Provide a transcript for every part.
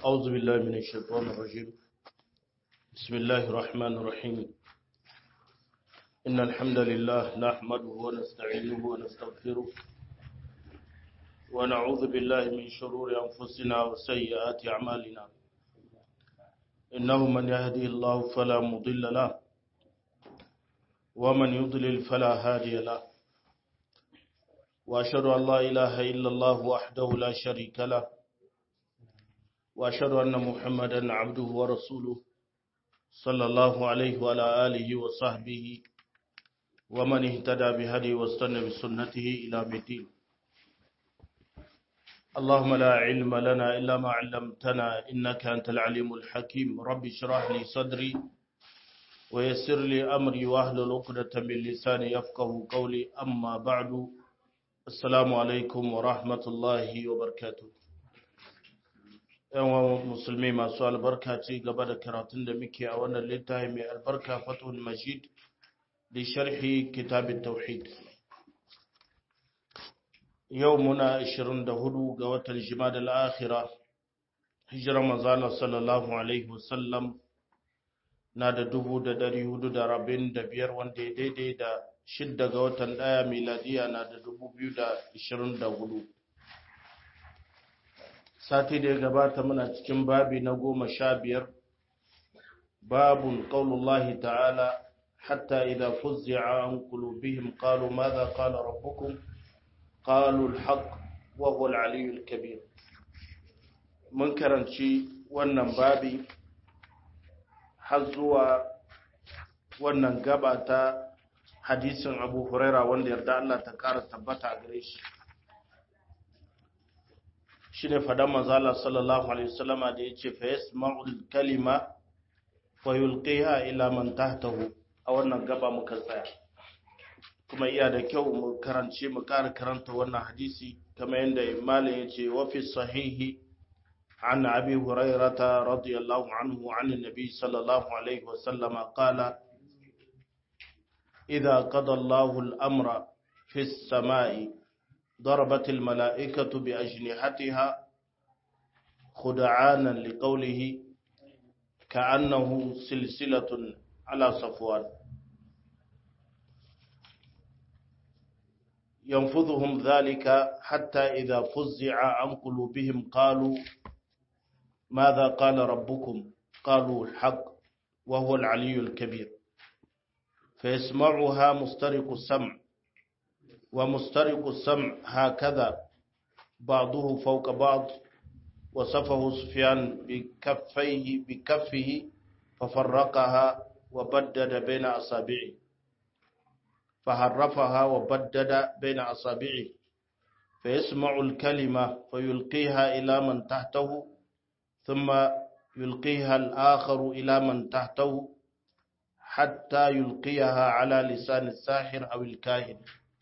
أعوذ بالله من الشيطان الرجيم بسم الله الرحمن الرحيم إن الحمد لله نحمده ونستعينه ونستغفره ونعوذ بالله من شرور أنفسنا وسيئات أعمالنا إنه من يهدي الله فلا مضل له ومن يضلل فلا هادي له وأشهد أن لا إله إلا الله وحده لا شريك له وأشهد أن محمدا عبده ورسوله صلى الله عليه وعلى آله وصحبه ومن اهتدى بهدي واستنى بسنته إلى الدين اللهم لا علم لنا إلا ما علمتنا إنك أنت العليم الحكيم رب اشرح لي صدري ويسر لي أمري واحلل عقدة من لساني يفقه قولي أما بعد السلام عليكم ورحمة الله وبركاته yawan musulmi masu albarka ci gaba da karatun da muke a wannan littafi mai albarka fatul majid da sharhi kitabin tauhid yau muna 24 ga watan jimada al'akhira hijirar manzana sallallahu alaihi wasallam na da dubu da dari hudu da rabin da biyar wanda ya daidai da shidda ga watan daya miladiya na da dubu biyu da ishirin da hudu sati da ya gabata muna cikin babi na goma sha biyar babun qaulullahi ta'ala hatta idza fuzzi'a an qulubihim qalu madha qala rabbukum qalu al-haqq wa huwa al-'aliyyul kabir mun karanci wannan babi har zuwa wannan gaba ta hadisin Abu Huraira wanda yarda Allah ta kara tabbata a gare shi shi ne faɗan manzala sallallahu alaihi wasallama da ya ce fa yasma'ul kalima fa yulqiha ila man tahtahu a wannan gaba muka tsaya kuma iya da kyau mu karance mu ƙara karanta wannan hadisi kamar yadda malam ya ce wa fi sahihi عن أبي هريرة رضي الله عنه عن النبي صلى الله عليه وسلم قال إذا قضى الله الأمر في السماء ضربت الملائكة بأجنحتها خدعانا لقوله كأنه سلسلة على صفوان ينفذهم ذلك حتى إذا فزع عن قلوبهم قالوا ماذا قال ربكم قالوا الحق وهو العلي الكبير فيسمعها مسترق السمع ومسترق السمع هكذا بعضه فوق بعض وصفه سفيان بكفيه بكفه ففرقها وبدد بين أصابعه فحرفها وبدد بين أصابعه فيسمع الكلمة فيلقيها إلى من تحته ثم يلقيها الآخر إلى من تحته حتى يلقيها على لسان الساحر أو الكاهن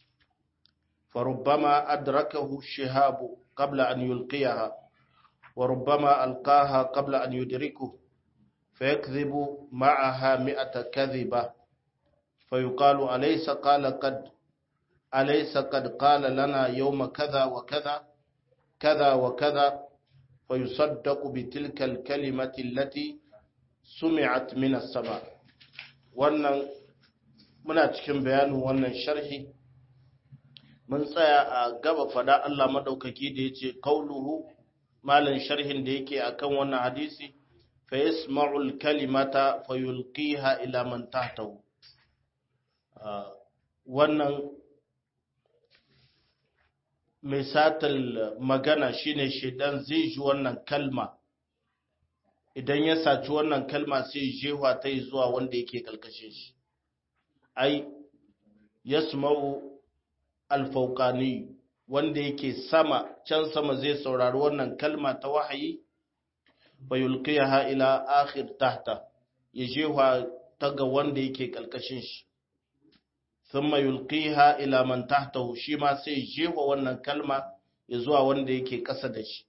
فربما أدركه الشهاب قبل أن يلقيها وربما ألقاها قبل أن يدركه فيكذب معها مئة كذبة فيقال أليس قال قد أليس قد قال لنا يوم كذا وكذا كذا وكذا فيصدق بتلك الكلمة التي سمعت من السماء wannan muna cikin bayanin wannan sharhi mun tsaya a gaba fada Allah madaukaki da yace qauluhu malan sharhin da yake akan wannan hadisi fa yasma'ul kalimata fayulqiha ila man tahtahu wannan mai satal magana shine shedan zai ji wannan kalma idan ya saci wannan kalma sai jewa ta yi zuwa wanda yake kalkashin shi ai yasma'u alfauqani wanda yake sama can sama zai saurari wannan kalma ta wahayi bayulqiyaha ila akhir tahta ya jewa ta ga wanda yake kalkashin shi thumma yulqiha ila man tahtahu shi ma sai jewa wannan kalma ya zuwa wanda yake kasa da shi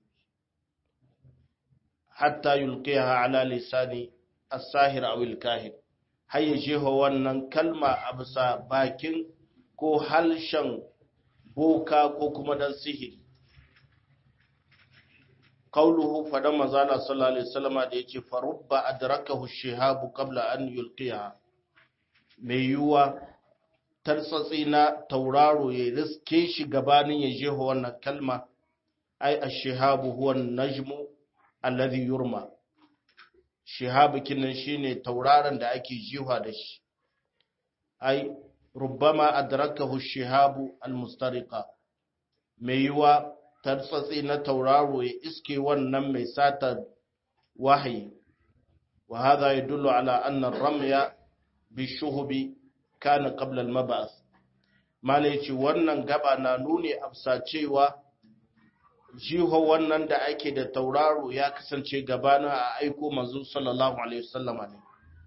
hatta yulqiha ala lisani as-sahir aw al-kahin har ya jefa wannan kalma a bisa bakin ko halshen boka ko kuma dan sihiri qauluhu fadan manzala sallallahu alaihi wasallama da yace farubba adrakahu shihabu qabla an yulqiha mai yuwa tartsatsi na tauraro ya riske shi gabanin ya jeho wannan kalma ai ash-shihabu huwa an-najmu alladhi yurma shihabu kinan shine tauraron da ake jiwa da shi ai rubbama adrakahu ash-shihabu al-mustariqa mai yuwa tartsatsi na tauraro ya iske wannan mai sata wahayi wa hadha yadullu ala anna ar-ramya bishuhubi kana qabla al-mab'ath malaici wannan gaba na nuni afsa cewa jiho wannan da ake da tauraro ya kasance gabanin a aiko manzo sallallahu alaihi wasallam ne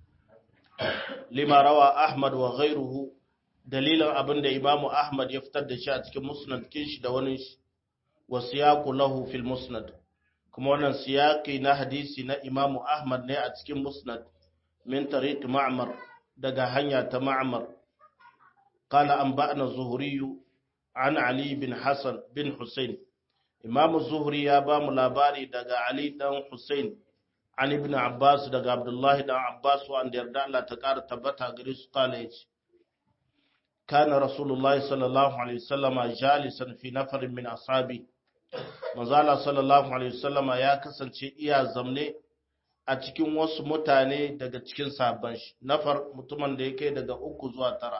lima rawa ahmad wa ghayruhu dalilan abinda imamu ahmad ya fitar da shi a cikin musnad kin shi da wani wa siyaqu lahu fil musnad kuma wannan siyaqi na hadisi na imamu ahmad ne a cikin musnad min tariq ma'mar daga hanya ta ma'mar qala anba'ana zuhri an ali bin hasan bin husayn imam zuhri ya ba mu labari daga ali dan husayn an ibn abbas daga abdullahi dan abbas wanda yarda Allah ta kara tabbata gare su kala yace kana rasulullahi sallallahu alaihi wasallama jalisan fi nafarin min ashabi manzala sallallahu alaihi wasallama ya kasance iya zamne a cikin wasu mutane daga cikin sabon shi nafar mutumin da yake daga uku zuwa tara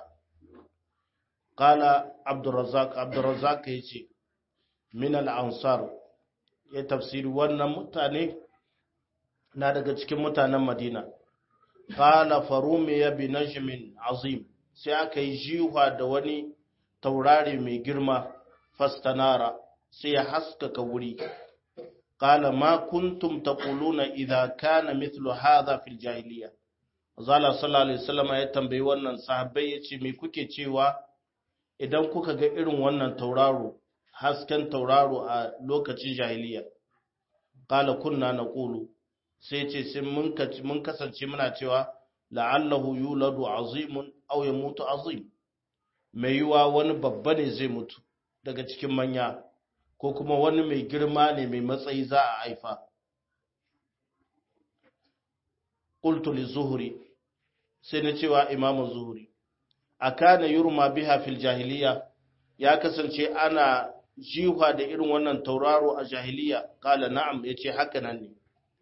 kala abdurrazzaq abdurrazzaq yace min al-ansar ya tafsiri wannan mutane na daga cikin mutanen madina kala farumiya bi najmin azim sai aka yi jiwa da wani taurari mai girma fastanara sai ya haskaka wuri qala ma kuntum taquluna idza kana mithlu hadha fil jahiliya zalla sallallahu alaihi wasallam ya tambayi wannan sahabbai yace me kuke cewa idan kuka ga irin wannan tauraro hasken tauraro a lokacin jahiliya qala kunna naqulu sai ce sai mun mun kasance muna cewa la'allahu yuladu azimun aw yamutu azim mai yiwa wani babba ne zai mutu daga cikin manya ko kuma wani mai girma ne mai matsayi za a haifa qultu li zuhri sai na cewa imamu zuhri akana yurma biha fil jahiliya ya kasance ana jiwa da irin wannan tauraro a jahiliya kala na'am yace haka nan ne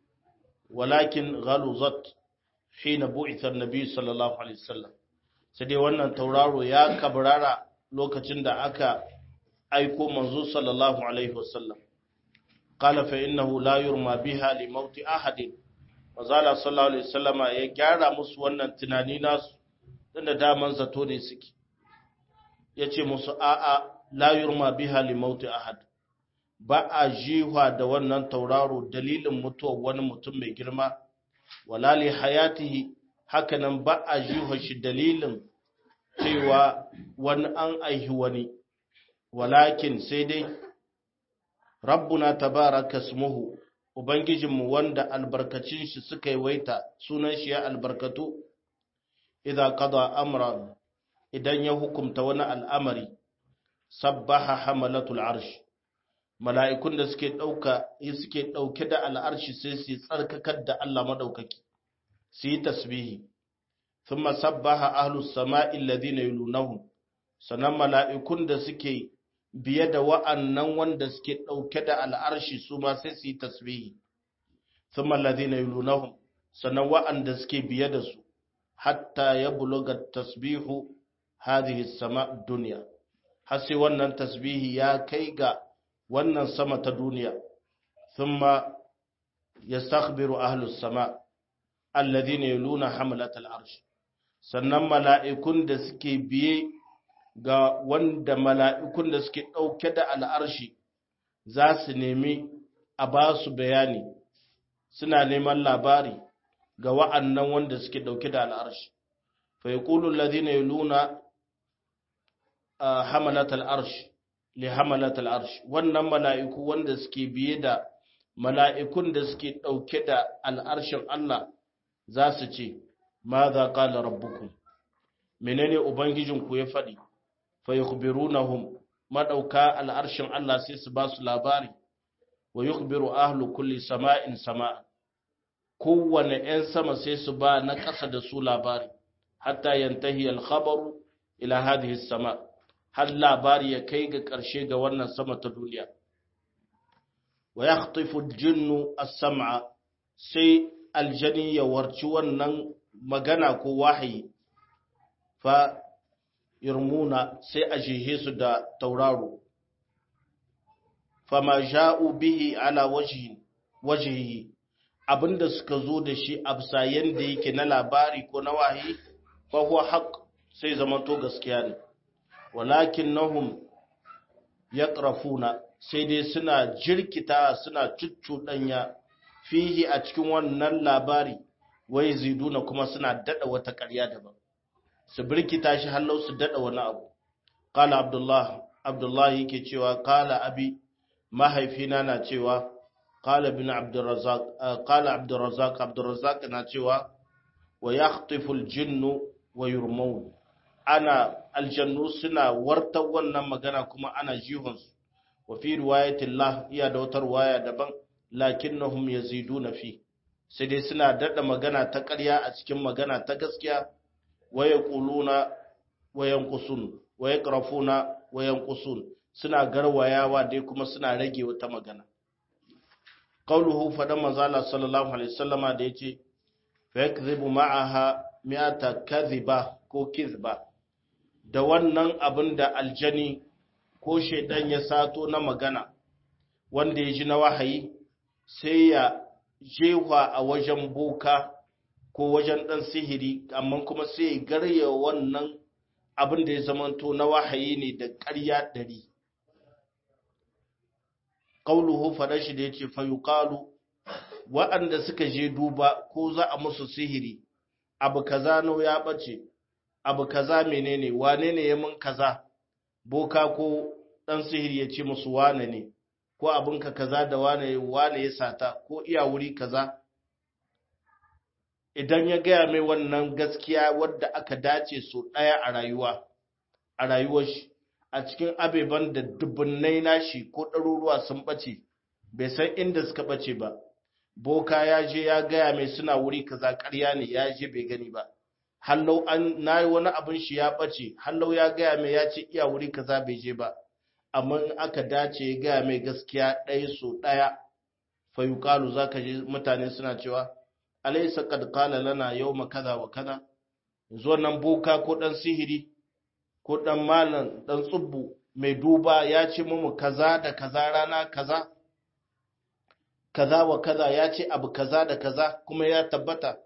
walakin ghaluzat hina bu'itha an-nabi sallallahu alaihi wasallam sai dai wannan tauraro ya kabrara lokacin da aka aiko manzo sallallahu alaihi wasallam qala fa innahu la yurma biha li mauti ahadin wazala sallallahu alaihi wasallam ya gyara musu wannan tunani nasu tunda daman zato ne suke yace musu a'a la yurma biha li mauti ahad ba a jiwa da wannan tauraro dalilin mutuwar wani mutum mai girma wala li hayatihi hakanan ba a jiwa shi dalilin cewa wani an aihi wani walakin sai dai rabbuna tabaraka smuhu ubangijinmu wanda albarkacin shi suka yi waita sunan shi ya albarkatu idan qada amran idan ya hukumta wani al'amari sabbaha hamalatul arsh mala'ikun da suke dauka suke dauke da al'arshi sai su tsarkakar da Allah madaukaki su yi tasbihi thumma sabbaha ahlus sama'i alladhina yulunahum sanan mala'ikun da suke biye da wa'annan wanda suke ɗauke da al'arshi su ma sai su yi tasbihi, sun mallazi na yulunahun, sannan wa'anda suke biye da su, hatta ya buluga tasbihu hadhihi sama duniya, har sai wannan tasbihi ya kai ga wannan sama ta duniya, sun ma ya sakbiru ahlus sama, allazi na yuluna hamalat al'arshi, sannan mala'ikun da suke biye ga wanda mala'ikun da suke ɗauke da al'arshi za su nemi a ba su bayani suna neman labari ga wa'annan wanda suke ɗauke da al'arshi. Fai ƙulun lazina yi luna a hamalat al'arshi, li hamalat al'arshi, wannan mala'iku wanda suke biye da mala'ikun da suke ɗauke da al'arshin Allah za su ce, Ma za ƙala rabbukun, menene Ubangijinku ya faɗi? fayukhbirunahum madauka al'arshin Allah sai su ba su labari wa yukhbiru ahlu kulli sama'in sama'a kowane 'yan sama sai su ba na ƙasa da su labari hatta yantahi al-khabaru ila hadhihi sama har labari ya kai ga ƙarshe ga wannan sama ta duniya wa yakhtifu al-jinnu as-sam'a sai aljani ya warci wannan magana ko wahayi fa yurmuna sai a jihe su da tauraro fama ja'u bihi ala wajhi wajhihi abinda suka zo da shi a bisa yanda yake na labari ko na wahayi fa huwa haqq sai zama to gaskiya ne walakinnahum yaqrafuna sai dai suna jirkita suna cuccuɗanya fihi a cikin wannan labari wai ziduna kuma suna dada wata ƙarya daban su birkita shi hallau su dada wani abu qala abdullah abdullah yake cewa qala abi mahaifina na cewa qala ibn abdurrazzaq qala abdurrazzaq abdurrazzaq na cewa wa yakhtifu aljinnu wa yurmaun ana aljannu suna warta wannan magana kuma ana jihunsu wa fi riwayatillah iya da wata riwaya daban lakinnahum yaziduna fi sai dai suna dada magana ta ƙarya a cikin magana ta gaskiya wa yaquluna wa yanqusun wa yaqrafuna wa yanqusun suna garwayawa dai kuma suna rage wata magana qauluhu fadan manzala sallallahu alaihi wasallama da yace fa yakdhibu ma'aha mi'ata kadhiba ko kizba da wannan abin da aljani ko shaidan ya sato na magana wanda ya ji na wahayi sai ya jewa a wajen boka ko wajen ɗan sihiri amma kuma sai ya garya wannan abin da ya zamanto na wahayi ne da ƙarya ɗari ƙauluhu faɗa shi da ya ce fayuƙalu waɗanda suka je duba ko za a musu sihiri abu kaza no ya ɓace abu kaza menene wane ne ya mun kaza boka ko ɗan sihiri ya ce musu wane ne ko abinka kaza da wane wane ya sata ko iya wuri kaza idan ya gaya mai wannan gaskiya wadda aka dace so ɗaya a rayuwa a rayuwar shi a cikin abeban da dubunnai nashi ko ɗaruruwa sun ɓace bai san inda suka ɓace ba boka ya je ya gaya mai suna wuri kaza ƙarya ne ya je bai gani ba hallau an nayi wani abin shi ya ɓace hallau ya gaya mai ya ce iya wuri kaza bai je ba amma in aka dace ya gaya mai gaskiya ɗaya so ɗaya fayuƙalu za ka ji mutane suna cewa alaisa kad qala lana yawma kaza wa kaza yanzu wannan boka ko dan sihiri ko dan malam dan tsubbu mai duba ya ce mu kaza da kaza rana kaza kaza wa kaza ya ce abu kaza da kaza kuma ya tabbata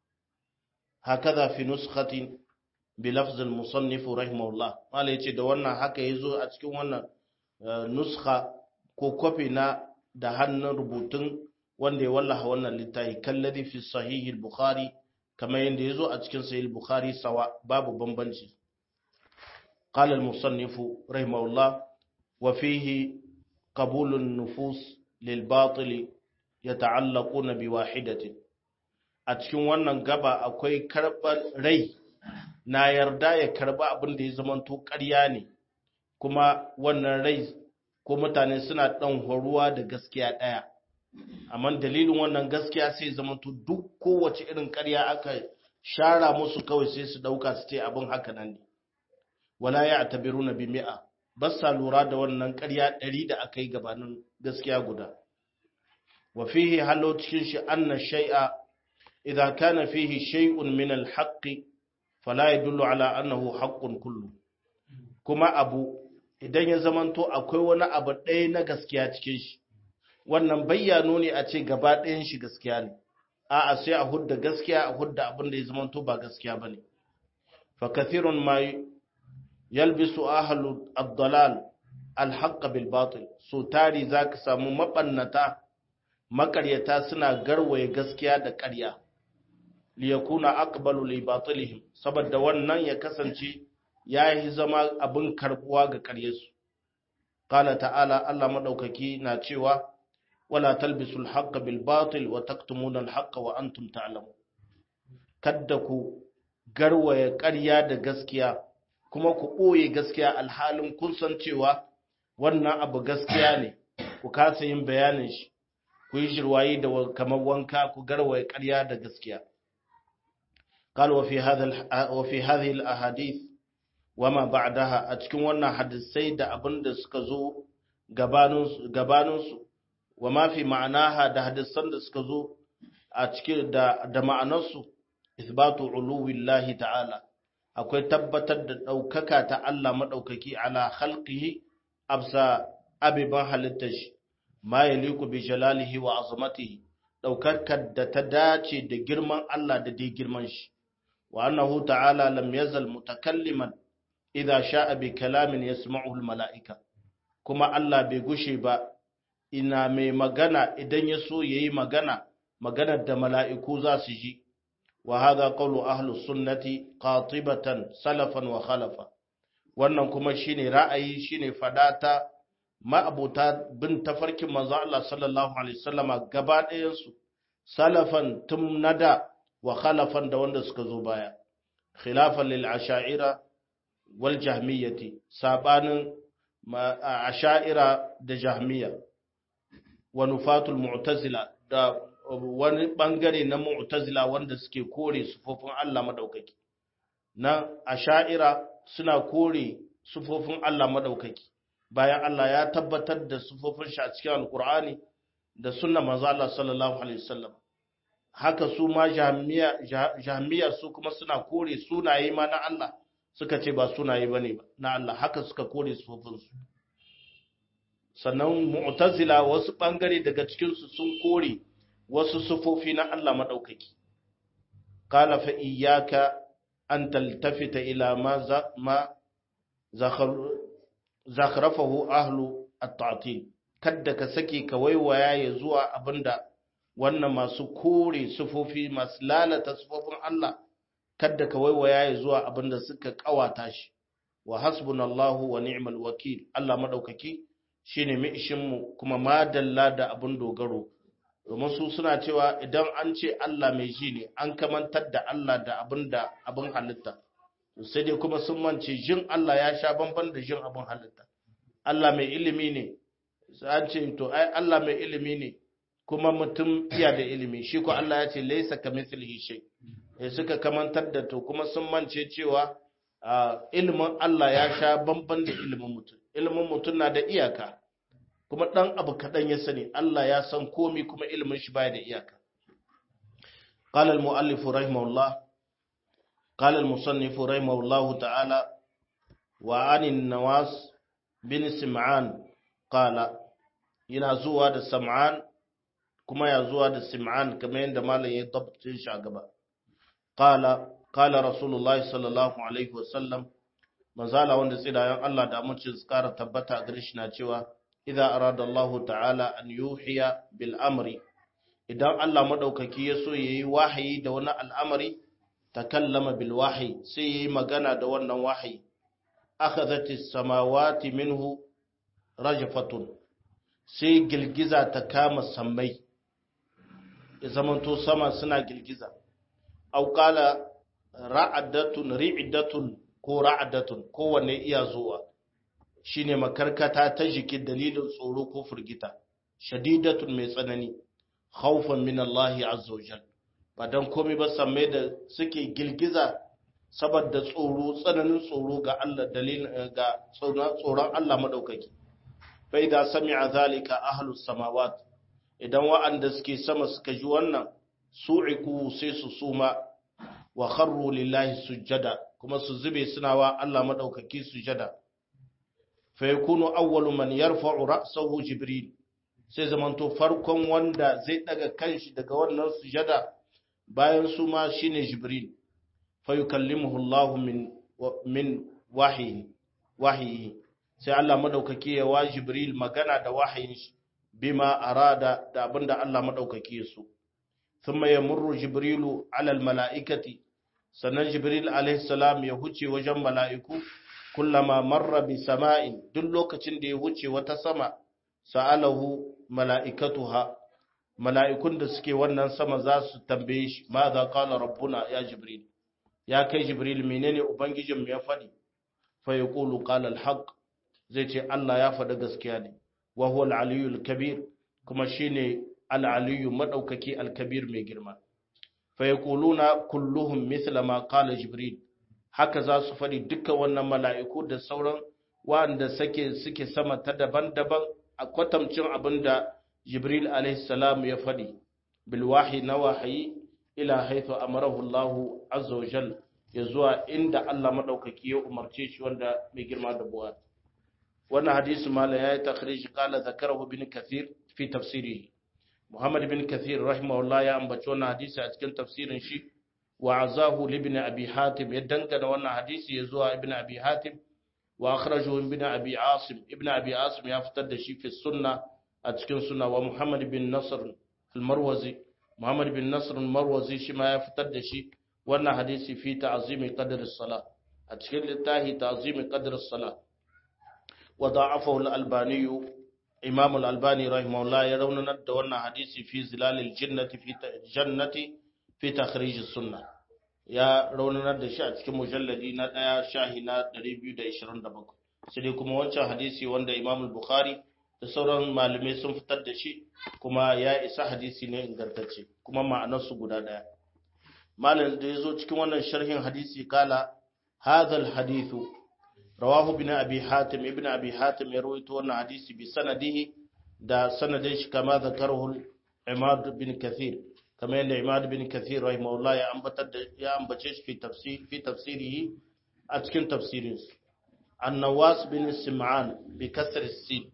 hakaza fi nuskhatin bi lafz al musannif rahimahullah malai yace da wannan haka yazo a cikin wannan nuskha ko kofi na da hannun rubutun wanda ya wallaha wannan littafi kalladi fi sahih al-bukhari kamar yadda yazo a cikin sahih al-bukhari sawa babu bambanci qala al-musannif rahimahullah wa fihi qabul an-nufus lil batil yata'allaquna bi wahidatin a cikin wannan gaba akwai karbar rai na yarda ya karba abin da ya zamanto ƙarya ne kuma wannan rai ko mutane suna ɗan horuwa da gaskiya ɗaya amma dalilin wannan gaskiya sai zama to duk kowace irin ƙarya aka shara musu kawai sai su ɗauka su ce abin haka nan ne wala ya tabiru na bi mi'a ba sa lura da wannan ƙarya ɗari da aka yi gabanin gaskiya guda wa fihi hallo cikin shi anna shay'a idza kana fihi shay'un min al-haqqi fala yadullu ala annahu haqqun kullu kuma abu idan ya zamanto akwai wani abu ɗaya na gaskiya cikin shi wannan bayyano ne a ce gaba ɗayan shi gaskiya ne a'a sai a hudda gaskiya a hudda abin da ya zamanto ba gaskiya bane fa kathirun ma yalbisu ahlu ad-dalal al-haqq bil batil so tari zaka samu mabannata makaryata suna garwaye gaskiya da ƙarya li yakuna aqbalu li batilihim saboda wannan ya kasance ya yi zama abin karbuwa ga karyarsu. Kala ta'ala Allah maɗaukaki na cewa, Wala talbisul haqqa bil batil wa taktumuna al haqqa wa antum ta'lamu. Kadda ku garwaya ƙarya da gaskiya, kuma ku ɓoye gaskiya alhalin kun san cewa wannan abu gaskiya ne, ku kasa yin bayanin shi ku yi shirwayi da kamar wanka ku garwaye ƙarya da gaskiya قال وفي هذا وفي هذه الاحاديث وما بعدها a cikin wannan hadisai da abin da suka zo gabanin gabanin su wama fi ma'anaha da hadisan da suka zo a cikin da da ma'anar su isbatu uluwillahi ta'ala akwai tabbatar da daukaka ta Allah madaukaki ala khalqihi absa abiban halittar shi ma yaliku bi jalalihi wa azamatihi daukakar da ta dace da girman Allah da dai girman shi وأنه تعالى لم يزل متكلما إذا شاء بكلام يسمعه الملائكة كما الله بيغشي با ina mai magana idan ya so yayi magana maganar da mala'iku za su ji wa hadha qawlu ahlus sunnati qatibatan salafan wa khalafa wannan kuma shine ra'ayi shine fadata ma'abuta bin tafarkin manzo Allah sallallahu alaihi wasallama gaba ɗayan su salafan tum nada wa khalafan da wanda suka zo baya khilafan lil asha'ira wal jahmiyati sabanin asha'ira da jahmiya wa nufatul mu'tazila da wani bangare na mu'tazila wanda suke kore sufofin Allah madaukaki na asha'ira suna kore sufofin Allah madaukaki bayan Allah ya tabbatar da sufofin shi a cikin alqur'ani da sunnar manzo Allah sallallahu alaihi wasallam haka su ma jahmiya su kuma suna kore sunaye ma na Allah suka ce ba sunaye bane ba na Allah haka suka kore sufofinsu sannan mu'tazila wasu bangare daga cikinsu sun kore wasu sufofi na Allah madaukaki qala fa iyyaka an taltafita ila ma za ma zakhrafahu ahlu at-ta'til kadda ka sake ka waiwaya ya zuwa abinda wannan masu kore sufofi masu lalata sufofin Allah kadda ka waiwaya ya zuwa abinda suka kawata shi wa hasbunallahu wa ni'mal wakil Allah madaukaki shine mai ishin mu kuma madalla da abin dogaro domin su suna cewa idan an ce Allah mai ji ne an kamantar da Allah da abin da abin halitta sai dai kuma sun mance jin Allah ya sha bamban da jin abin halitta Allah mai ilimi ne an ce to ai Allah mai ilimi ne kuma mutum iya da ilimi shi ko Allah ya ce laisa kamithlihi shay eh suka kamantar da to kuma sun mance cewa ilimin Allah ya sha bamban da ilimin mutum ilimin mutum na da iyaka kuma dan abu kadan ya sani Allah ya san komi kuma ilimin shi baya da iyaka قال المؤلف رحمه الله قال المصنف رحمه الله تعالى وعن النواس بن سمعان قال yana zuwa da sam'an kuma ya zuwa da sim'an kamar yadda malam ya tabbatin shi a gaba qala qala rasulullahi sallallahu alaihi wasallam manzala wanda tsidayen Allah da amincin su kara tabbata a gare shi na cewa idza arada Allah ta'ala an yuhiya bil amri idan Allah madaukaki ya so yayi wahayi da wani al'amari takallama bil wahyi sai yayi magana da wannan wahayi akhadhatis samawati minhu rajfatun sai girgiza ta kama sammai ya zamanto sama suna girgiza au qala ra'adatun ri'datun ko ra'adatun kowanne iya zuwa shine makarkata ta jiki dalilin tsoro ko firgita shadidatun mai tsanani khawfan min Allah azza wajal ba dan komai ba sammai da suke girgiza saboda tsoro tsananin tsoro ga Allah dalilin ga tsoron Allah madaukaki fa idza sami'a zalika ahlus samawat idan wa'anda suke sama suka ji wannan su'iku sai su suma wa kharru lillahi sujada kuma su zube suna wa Allah madaukaki sujada fa yakunu awwalu man yarfa'u ra'sahu jibril sai zamanto farkon wanda zai daga kanshi daga wannan sujada bayan su ma shine jibril fa yukallimuhu Allah min min wahyi wahyi sai Allah madaukaki ya wa jibril magana da wahayin shi bima arada da abinda Allah madaukaki ya so thumma yamurru jibrilu ala almalaikati sannan jibril alaihi salam ya huce wajen mala'iku kullama marra bi sama'in duk lokacin da ya huce wata sama sa'alahu mala'ikatuha mala'ikun da suke wannan sama za su tambaye shi ma za qala rabbuna ya jibril ya kai jibril menene ubangijin ya faɗi fa yaqulu qala alhaq zai ce Allah ya faɗi gaskiya ne wa huwa al-aliyyu al-kabir kuma shine al-aliyyu madaukaki al-kabir mai girma fa yaquluna kulluhum mithla ma qala jibril haka za su faɗi dukkan wannan mala'iku da sauran wanda suke suke sama ta daban-daban a kwatamcin abin da jibril alaihi salam ya faɗi bil wahyi na wahayi ila haythu amarahu Allah azza wa jal ya zuwa inda Allah madaukaki ya umarce shi wanda mai girma da buwa wannan hadisi mala yayi takhrij qala zakarahu bin kathir fi tafsirihi Muhammad bin Kathir rahimahullah ya ambaci wannan hadisi a cikin tafsirin shi wa azahu li ibn Abi Hatim ya dangana wannan hadisi ya zuwa ibn Abi Hatim wa akhrajahu ibn Abi Asim ibn Abi Asim ya fitar da shi fi sunna a cikin sunna wa Muhammad bin Nasr al-Marwazi Muhammad bin Nasr al-Marwazi shi ma ya fitar da shi wannan hadisi fi ta'zimi qadr as-salah a cikin littafi ta'zimi qadr as-salah wa da'afahu al-Albani Imam al-Albani rahimahullah ya raunanar da wannan hadisi fi zilalil jannati fi jannati fi takhrij as-sunnah ya raunanar da shi a cikin mujalladi na ɗaya shahi na 227 sai dai kuma wancan hadisi wanda Imam al-Bukhari da sauran malamai sun fitar da shi kuma ya isa hadisi ne ingantacce kuma ma'anarsu guda ɗaya malam da ya zo cikin wannan sharhin hadisi kala hadha al-hadithu rawahu bin abi hatim ibn abi hatim ya rawaito wannan hadisi bi sanadihi da sanadin shi kama zakarahu imad bin kathir kamar yadda imad bin kathir rahimahullah ya ambatar da ya ambace shi fi tafsir fi tafsirihi a cikin tafsirin su an-nawas bin sim'an bi kasr sin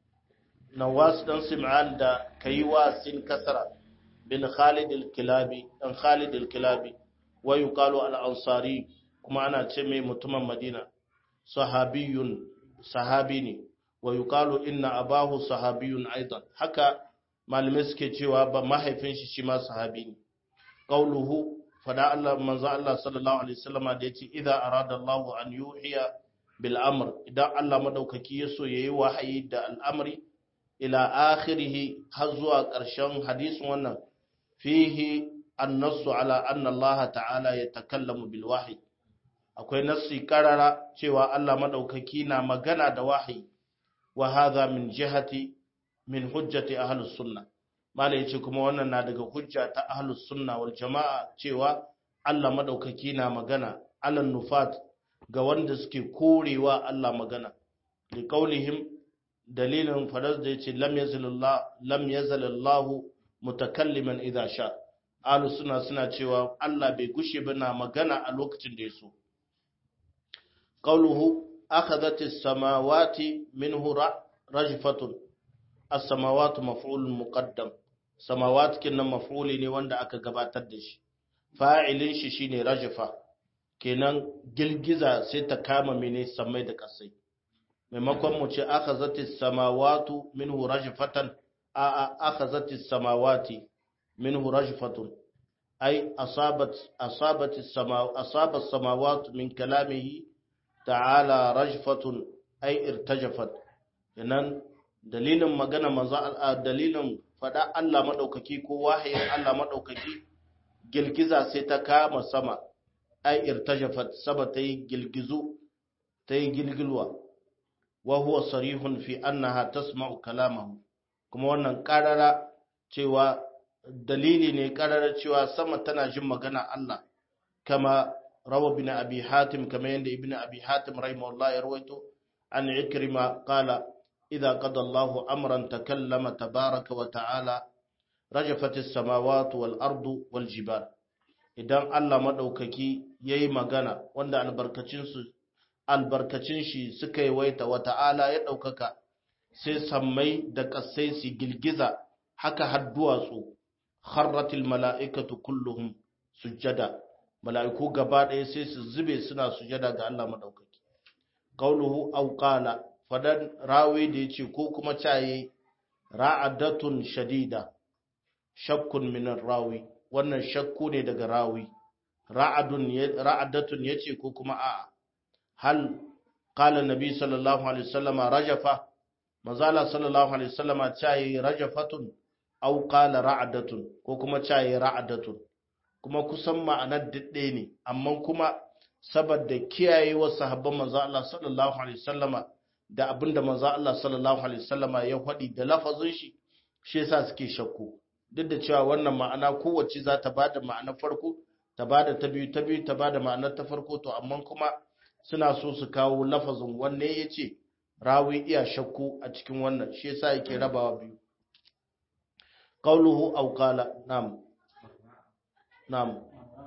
nawas dan sim'an da kai wa sin kasra bin khalid al-kilabi dan khalid al-kilabi wa yuqalu al-ansari kuma ana ce mai mutumin madina sahabiyun sahabi ne wa yuqalu inna abahu sahabiyun aidan haka malamai suke cewa ba mahaifin shi shi ma sahabi ne qauluhu fada Allah manzo Allah sallallahu alaihi wasallama da yace idza arada Allah an yuhiya bil amr idan Allah madaukaki ya so yayi wahayi da al'amri ila akhirih har zuwa ƙarshen hadisin wannan fihi annasu ala anna Allah ta'ala yatakallamu bil wahyi akwai nassi karara cewa Allah madaukaki na magana da wahayi wa hadha min jihati min hujjati ahlus sunna malai yace kuma wannan na daga hujja ta ahlus sunna wal jamaa cewa Allah madaukaki na magana alan nufat ga wanda suke korewa Allah magana li qaulihim dalilin fadar da yace lam yazalillah lam yazalallahu mutakalliman idha sha ahlus sunna suna cewa Allah bai gushe ba na magana a lokacin da ya so قوله أخذت السماوات منه رجفة السماوات مفعول مقدم سماوات كنا مفعول ne wanda aka gabatar da shi fa'ilin shi shine rajfa kenan girgiza sai ta kama mene samai da kasai maimakon mu ce akhazati samawatu minhu rajfatan a a akhazati samawati minhu rajfatun ay asabat asabati sama asaba samawatu min kalamihi ta'ala rajfatun ay irtajafat nan dalilin magana manzo dalilin fada Allah madaukaki ko wahayin Allah madaukaki gilgiza sai ta kama sama ay irtajafat saba ta yi gilgizu ta yi gilgilwa wa huwa sarihun fi annaha tasma'u kalamahu kuma wannan karara cewa dalili ne karara cewa sama tana jin magana Allah kama روى ابن أبي حاتم كما يند ابن أبي حاتم رحمه الله يرويته عن عكرمة قال إذا قضى الله أمرا تكلم تبارك وتعالى رجفت السماوات والأرض والجبال idan Allah madaukaki yayi magana wanda albarkacin su albarkacin shi suka yi waita wa ta'ala ya daukaka sai sammai da kasai su gilgiza haka har duwatsu kharratil mala'ikatu kulluhum sujjada mala'iku gaba ɗaya sai su zube suna sujada ga Allah maɗaukaki. Ƙauluhu auƙala, fadan rawi da ya ce ko kuma caye ra'adatun shadida, shakkun minan rawi, wannan shakku ne daga rawi. Ra'adatun ya ce ko kuma a'a, hal ƙala nabi sallallahu Alaihi wasallama rajafa, mazala sallallahu Alaihi wasallama caye rajafatun, auƙala ra'adatun ko kuma caye ra'adatun. kuma kusan ma'anar daɗe ne amma kuma saboda kiyaye wa sahabban manzo Allah sallallahu alaihi wasallama da abinda manzo Allah sallallahu alaihi wasallama ya faɗi da lafazin shi shi yasa suke shakku duk da cewa wannan ma'ana kowace za ta bada ma'anar farko ta bada ta biyu ta biyu ta bada ma'anar ta farko to amma kuma suna so su kawo lafazin wanne yace rawi iya shakku a cikin wannan shi yasa yake rabawa biyu qawluhu aw qala nam nam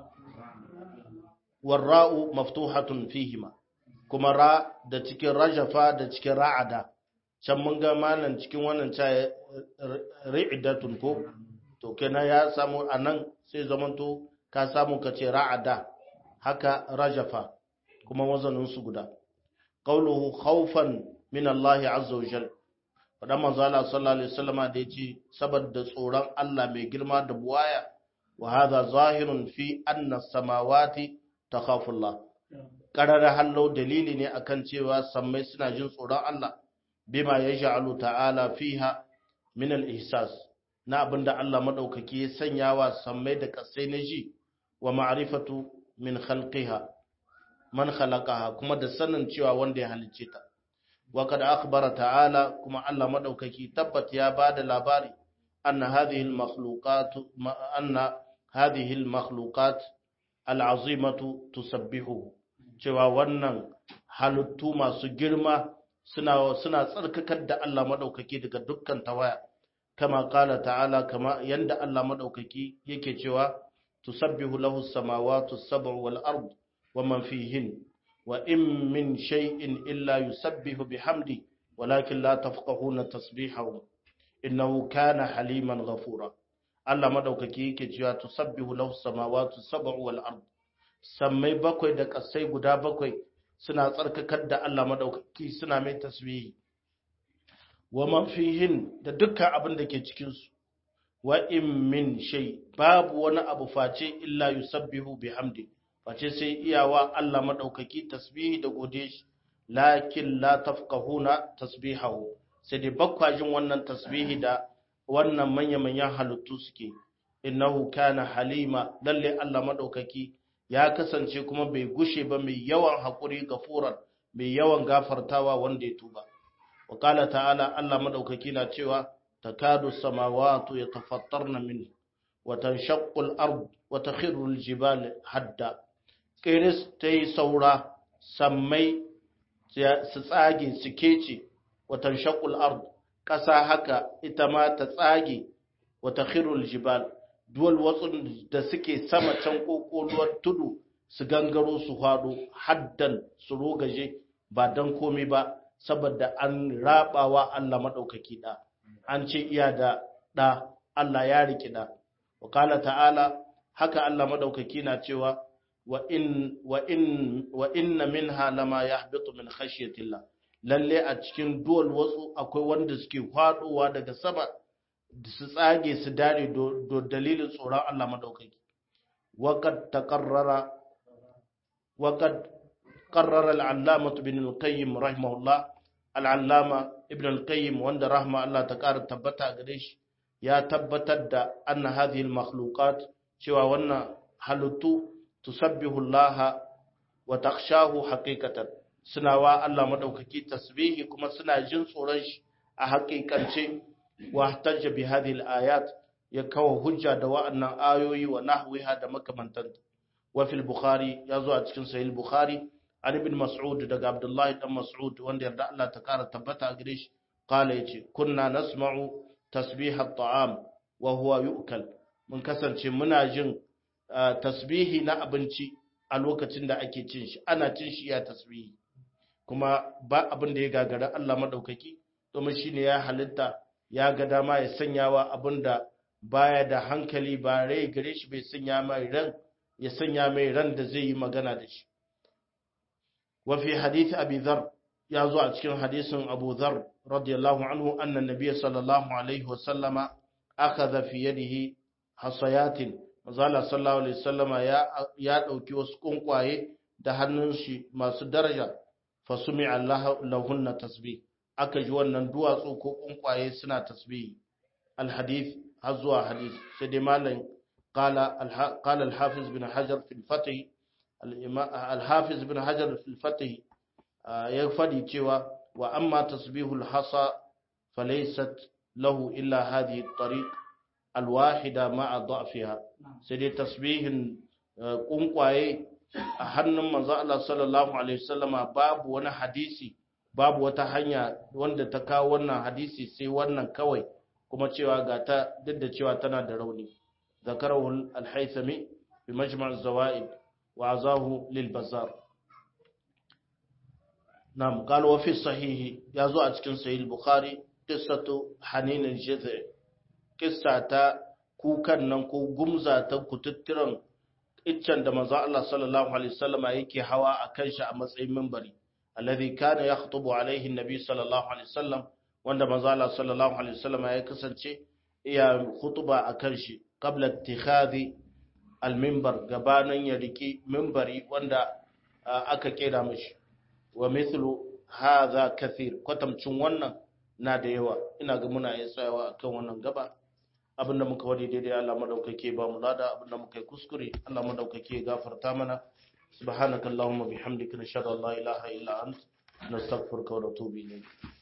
warra'u maftuhatun fihima kuma ra da cikin rajafa da cikin ra'ada can mun ga malam cikin wannan ta ri'idatun ko to kenan ya samu anan sai zamanto ka samu ka ce ra'ada haka rajafa kuma wazanin su guda qauluhu khawfan min Allah azza wa jal fadan manzo Allah sallallahu alaihi wasallama da yace saboda tsoron Allah mai girma da buwaya wa hadha zahirun fi anna samawati takhafu Allah qarara hallo dalili ne akan cewa sammai suna jin tsoron Allah bima yaj'alu ta'ala fiha min al-ihsas na abinda Allah madaukaki ya sanya wa sammai da kasai na ji wa ma'rifatu min khalqiha man khalaqaha kuma da sanin cewa wanda ya halicce ta wa kad akhbara ta'ala kuma Allah madaukaki tabbat ya bada labari anna hadhihi al-makhluqat anna hadhihi al-makhluqat al-azimatu tusabbihu cewa wannan halittu masu girma suna suna tsarkakar da Allah madaukaki daga dukkan tawaya kama qala ta'ala kama yanda Allah madaukaki yake cewa tusabbihu lahu as-samawati as-sab'u wal ard wa man fihin wa in min shay'in illa yusabbihu bihamdi walakin la tafqahuna tasbihahu innahu kana haliman ghafura Allah madaukaki yake cewa tusabbihu lahu as-samawati as-sab'u wal ard sammai bakwai da kasai guda bakwai suna tsarkakar da Allah madaukaki suna mai tasbihi wa man fihin da dukkan abin da ke cikin su wa in min shay babu wani abu face illa yusabbihu bihamdi face sai iyawa Allah madaukaki tasbihi da gode shi lakin la tafqahuna tasbihahu sai dai bakwajin wannan tasbihi da wannan manya-manyan halittu suke innahu kana halima lalle Allah madaukaki ya kasance kuma bai gushe ba mai yawan haƙuri gafuran mai yawan gafartawa wanda ya tuba wa qala ta'ala Allah madaukaki na cewa takadu samawati yatafattarna min wa tanshaqqu al-ard wa takhiru al-jibal hadda kiris tayi saura sammai su tsage su kece wa tanshaqqu al-ard ƙasa haka ita ma ta tsage wa takhiru al-jibal duwal watsun da suke sama can kokoluwar tudu su gangaro su hado haddan su rogaje ba dan komai ba saboda an rabawa Allah madaukaki da an ce iya da da Allah ya riki da wa qala ta'ala haka Allah madaukaki na cewa wa in wa in wa inna minha lama yahbitu min khashyatillah lalle a cikin duwal watsu akwai wanda suke fadowa daga sama su tsage su dare do dalilin tsoron Allah madaukaki waqad taqarrara waqad qarrara al-allama ibn al-qayyim rahimahullah al-allama ibn al-qayyim wanda rahma Allah ta ƙara tabbata gare shi ya tabbatar da anna hadhihi al-makhluqat cewa wannan halittu tusabbihu Allah wa takhshahu haqiqatan suna wa Allah madaukaki tasbihi kuma suna jin tsoron shi a haƙiƙance واحتج بهذه الآيات يكو حجة دواء أن آيوي ونحوها دمك من تنت وفي البخاري يزوى تكن سهل البخاري عن ابن مسعود دق عبد الله بن مسعود وان يرد الله تكار تبتا قريش قال يجي كنا نسمع تسبيح الطعام وهو يؤكل من كسر منا جن تسبيحي نا أبنشي a lokacin da ake cin shi ana cin shi ya tasbihi kuma ba abin da ya gagara Allah madaukaki domin shine ya halitta ya ga dama ya sanya wa abin da baya da hankali ba rai gare shi bai sanya mai ran ya sanya mai ran da zai yi magana da shi wa fi hadith abi dhar ya zo a cikin hadisin abu dhar radiyallahu anhu anna nabiy sallallahu alaihi wa sallama akhadha fi yadihi hasayatin mazala sallallahu alaihi wasallama ya ya dauki wasu kunkwaye da hannun shi masu daraja fa sumi'a lahunna tasbih aka ji wannan duwatsu ko kunkwaye suna tasbihi alhadith har zuwa hadith sai dai malam qala qala alhafiz bin hajar fi alfath alhafiz bin hajar fi alfath ya fadi cewa wa amma tasbihul hasa falaysat lahu illa hadhihi at-tariq al-wahida ma'a da'fiha sai dai tasbihin kunkwaye a hannun manzo Allah sallallahu alaihi wasallama babu wani hadisi babu wata hanya wanda ta kawo wannan hadisi sai wannan kawai kuma cewa ga ta duk da cewa tana da rauni zakarahu al-haythami fi majma' az-zawaid wa azahu lil bazar nam qala wa fi sahih yazo a cikin sahih al-bukhari qissatu hanin al-jaz'i qissa ta kukan nan ko gumza ta kututturan iccen da manzo Allah sallallahu alaihi wasallama yake hawa akan shi a matsayin minbari alladhi kana yakhutubu alaihi an-nabi sallallahu alaihi wasallam wanda manzo Allah sallallahu alaihi wasallama ya kasance iya khutuba akan shi qabla ittikhadhi al-minbar gabanan ya riki minbari wanda aka kera mishi wa mithlu hadha kathir kwatamcin wannan na da yawa ina ga muna yin tsayawa akan wannan gaba abinda muka wadi daidai Allah madaukake ba mu lada abinda muka yi kuskure Allah madaukake gafarta mana subhanakallahumma bihamdika nashhadu an la ilaha illa ant nastaghfiruka wa natubu ilayk